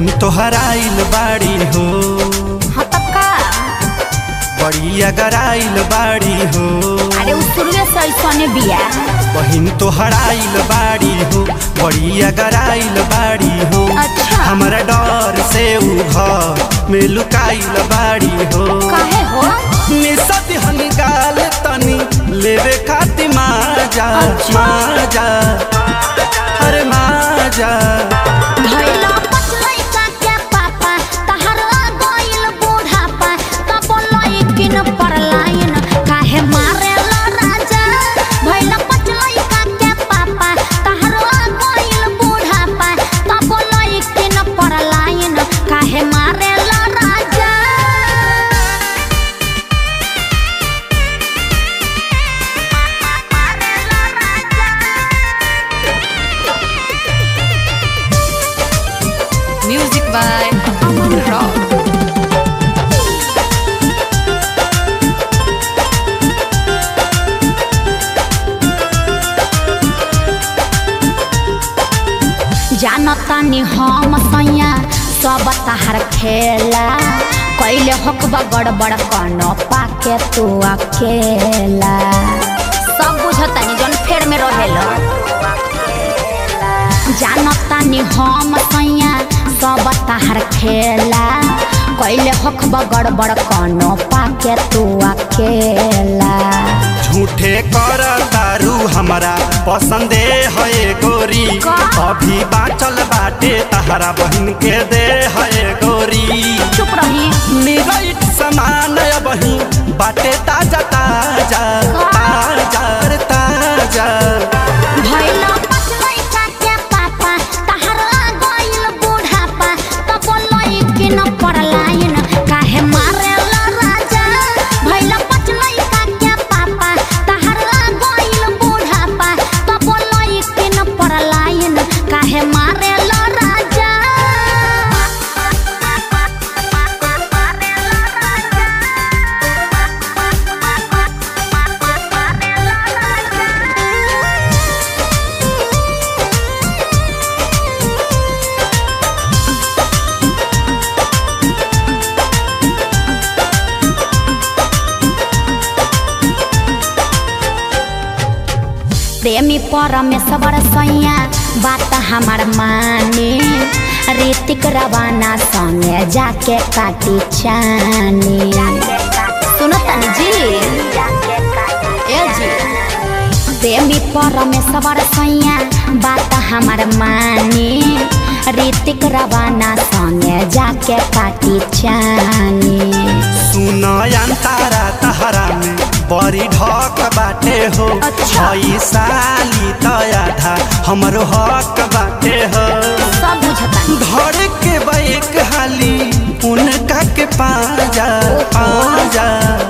बहिन तोहर आइल बाड़ी हो हाँ तब का बड़ी अगर आइल बाड़ी हो अरे उ शुरुए से ऐसने बिया बहिन तोहर आइल बाड़ी हो बड़ी अगर आइल बाड़ी हो अच्छा। हमारा डर से उ घर में लुकाइल बाड़ी हो काहे हो निसत हनी गाल तनी लेवे खाती माजा अच्छा। माजा अरे माजा भइला पचलैका के पापा तहरा गइल बूढ़ापा तब लइकिन परलाइन काहे मारेला राजा भइला पचलैका के पापा तहरा गइल बूढ़ापा तब लइकिन परलाइन काहे मारेला राजा Music by Aman Rock. जानतानी हम सैया सब तहार खेला कैले हकबा गड़बड़ कनो पाके तू अकेला सब बुझतानी जौन फेर में रहेला जानतानी हम सैया सब तहार खेला कैले हकबा गड़बड़ कनो पाके तू अकेला झूठे कर तारू हमारा पसंदे है गोरी का? अभी बाचल बाटे तहरा बहन के दे है गोरी चुप रही निराइट समान बही बाटे ताजा ताजा ताजा रे ताजा भइला पचलैका के पापा तहरा गइल बूढ़ापा तब लइकिन परलाइन काहे मारेला राजा भइला पचलैका के पापा तहरा गइल बूढ़ापा तब लइकिन परलाइन काहे मारेला राजा प्रेमी परमेश्वर सैया बात हमार माने ऋतिक रवाना संगे जाके काटी चानी सुनो तनी जी ए जी प्रेमी परमेश्वर सैया बात हमार माने ऋतिक रवाना संगे जाके काटी चानी सुन अंतारा तहरा में बड़ी ढक बाटे हो अच्छा। हई साली तया था हमरो हक बाटे हो सब बुझतानी धर के बैक हाली उनका के पाजा पाजा